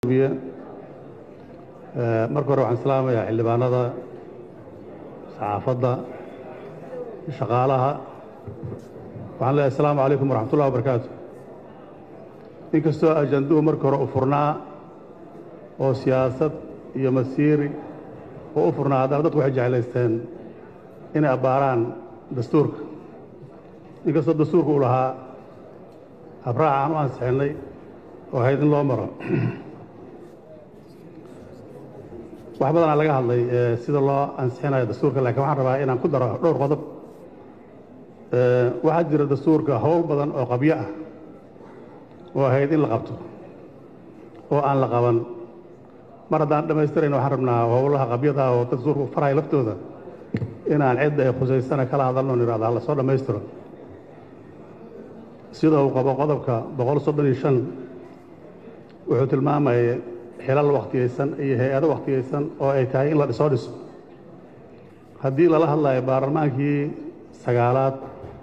guddoomiye marka hore waxaan islaamayaa xildhibaanada saxaafadda shaqaalaha waxaan leeyahay asalaamu calaykum waraxmat ullahi wabarakaatu inkastoo ajanduhu marka hore u furnaa oo siyaasad iyo masiiri oo u furnaa haddana dadku waxay jeclaysteen inay abbaaraan dastuurka inkastoo dastuurka uu lahaa habraac aan u ansixinnay oo ahayd in loo maro wax badanaa laga hadlay sida loo ansixinayo dastuurka lakiin waxaan rabaa inaan ku daro dhowr qodob waxaa jira dastuurka howl badan oo qabyo ah oo ahayd in la qabto oo aan la qaban mar haddaan dhammaystirayn waxaan rabnaa howlaha qabyada oo dastuurka faraya laftooda inaan cidda ay khusaysana kala hadalno nidhahda hala soo dhammaystiro sida uu qabo qodobka boqol soddon iyo shan wuxuu tilmaamayay xilal wakhtiyaysan iyo hay-ado wakhtiyaysan oo ay tahay in la soo dhiso haddii lala hadlayo baarlamaankii sagaalaad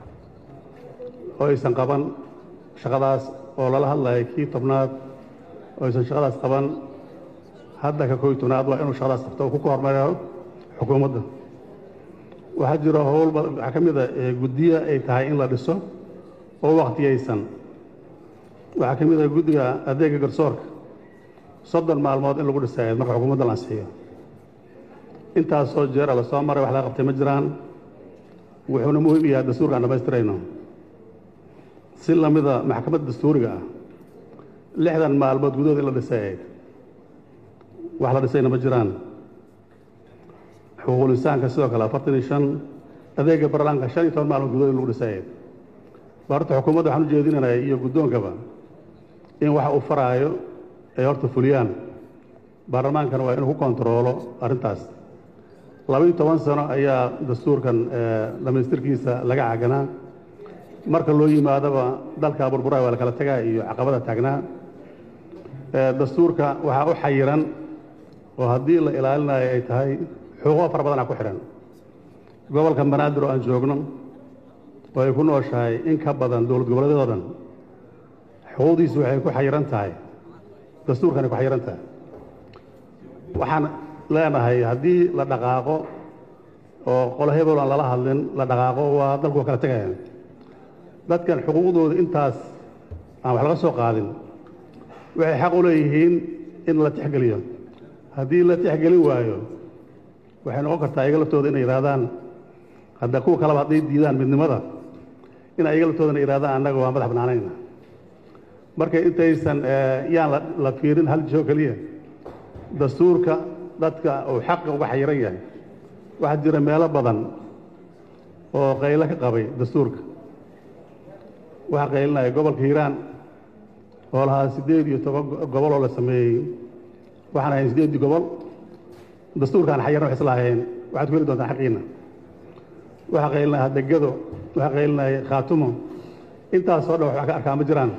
oo aysan qaban shaqadaas oo lala hadlayo kii tobnaad oo aysan shaqadaas qaban hadda ka koy tobnaad waa inuu shaqadaas qabto oo ku hormariyo xukuumadda waxaa jiro howl waxaa ka mid a guddiya ay tahay in la dhiso oo wakhtiyaysan waxaa ka mid ah guddiga adeega garsoorka soddon maalmood in lagu dhisayd marka xukuumadda la ansixiyo intaasoo jeera la soo maray wax laga qabtay ma jiraan wuxuuna muhiim yahay dastuurkaan dhammaystirayno si lamida maxkamadda dastuuriga ah lixdan maalmood gudahood in la dhisay ayd wax la dhisayna ma jiraan xuquuqul insaanka sidoo kale afartan iyo shan adeega barlaanka shan iyo toban maalmood gudahood in lagu dhisay ayd horta xukuumadda waxaan u jeedinanaya iyo guddoonkaba in waxa uu faraayo ay horta fuliyaan baarlamaankana waa inuu ku kontaroolo arrintaas labaiyo toban sano ayaa dastuurkan dhammaystirkiisa laga caganaa marka loo yimaadaba dalka burburaa waa la kala tagaa iyo caqabada taagnaa dastuurka waxaa u xayiran oo haddii la ilaalinayo ay tahay xuquuqo fara badanaa ku xidhan gobolka banaadir oo aan joogno oo ay ku nooshahay in ka badan dowlad goboleedyadoo dhan xuquuqdiisu waxay ku xayiran tahay dastuurkanay ku xayiran tahay waxaan leenahay haddii la dhaqaaqo oo qolo hebel aan lala hadlin la dhaqaaqo waa dalku waa kala tegaya dadkan xuquuqdooda intaas aan wax laga soo qaadin waxay xaq u leeyihiin in la tixgeliyo haddii la tixgelin waayo waxay noqon kartaa iyaga laftooda inay yidhahdaan hadda kuwa kaleba hadday diidaan midnimada in iyaga laftoodana yidhahdaan annaga waa madax banaanayna marka intaysan yaan la fiirin hal jisoo keliya dastuurka dadka uu xaqa uga xayiran yahay waxaa jira meelo badan oo qaylo ka qabay dastuurka waxaa qaylinaya gobolka hiiraan oo lahaa siddeed iyo toban gobol oo la sameeyey waxaan ahayn siddeeddii gobol dastuurkaan xayiran wax islaaheen waxaad ku heli doontaan xaqiina waxaa qaylinaya hadegado waxaa qaylinaya khaatumo intaasoo dhan wax ka arkaa ma jiraan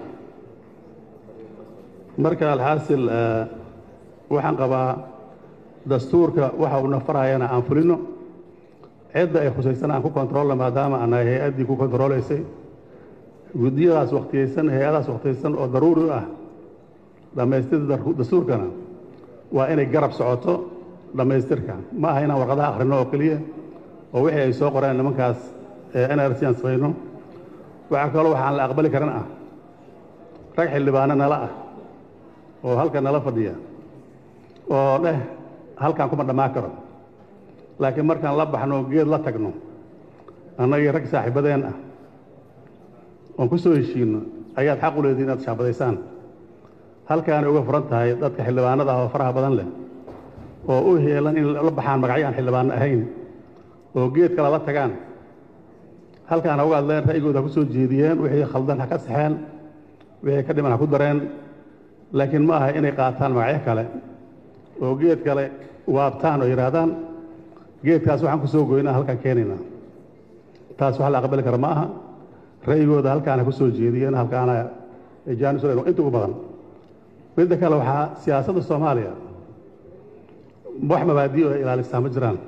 marka alxaasil waxaan qabaa dastuurka waxa uu nafarayana aan fulino cidda ay khusaysan aan ku kontroolna maadaama anahay hay-addii ku kontroolaysay guddiyadaas wakhtiyaysan hay-adaas wakhtiyaysan oo daruuri u ah dhammaystirda dastuurkana waa inay garab socoto dhammaystirka ma aha inaan warqadaha akhrino oo keliya oo wixii ay soo qoreen nimankaas nrc aan samayno waxaa kaloo waxaan la aqbali karin ah rag xildhibaano nala ah oo halka nala fadhiya oo dheh halkaan kuma dhammaan karo laakiin markaan la baxno geed la tagno annagii rag saaxiibadeen ah oon ku soo heshiinno ayaad xaq u leedihin inaad shaabadaysaan halkaanay uga furan tahay dadka xildhibaanada ah oo faraha badan leh oo u heelan in la baxaan magacyo aan xildhibaano ahayn oo geed kale la tagaan halkaana uga hadleen ra'yigooda ha ku soo jeediyeen wixii khaldan ha ka saxeen wixii ka dhiman ha ku dareen laakiin ma aha inay qaataan magacyo kale oo geed kale waabtaan oo yidhaahdaan geedkaas waxaan ku soo goynaa halkaan keenaynaa taas wax la aqbali kara ma aha ra'yigooda halkaana ku soo jeediyeen halkaana jaanis inta ugu badan midda kale waxaa siyaasadda soomaaliya wax mabaadi oo ay ilaalisaa ma jiraan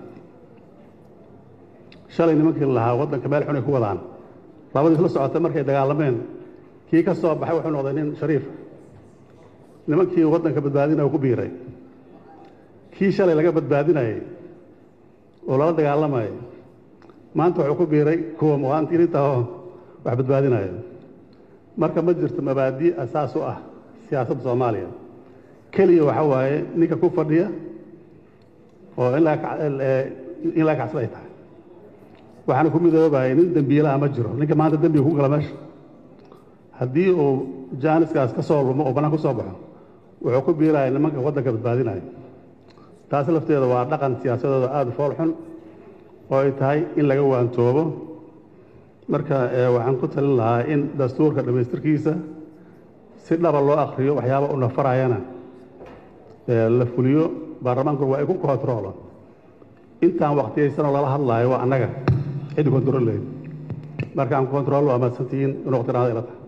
shalay nimankii lahaa waddanka meel xun ay ku wadaan labadii isla socotay markay dagaalameen kii ka soo baxay wuxuu noqday nin shariif nimankii waddanka badbaadinaya ku biiray kii shalay laga badbaadinayay oo lala dagaalamayay maanta wuxuu ku biiray kuwa muwaadiniinta oo wax badbaadinaya marka ma jirto mabaadi' asaas u ah siyaasadda soomaaliya keliya waxa waaye ninka ku fadhiya oo in laga kacsan ay tahay waxaana ku midoobayay nin dembiilaha ma jiro ninka maanta dembiga ku gala meesha haddii uu jaaniskaas ka soo lumo oo bannaan ku soo baxo wuxuu ku biiraya nimanka waddanka badbaadinaya taas lafteeda waa dhaqan siyaasadooda aada u fool xun oo ay tahay in laga waantoobo marka waxaan ku talin lahaa in dastuurka dhammaystirkiisa si dhaba loo akriyo waxyaaba u nafarayana la fuliyo baarlamaankuna waa ay ku kontroolo intaan waktiyaysanoo lala hadlaayo waa annaga ciddi kontrool leyd marka aan kontrool waa mahadsantihiin in waqti dhanaada ila tahay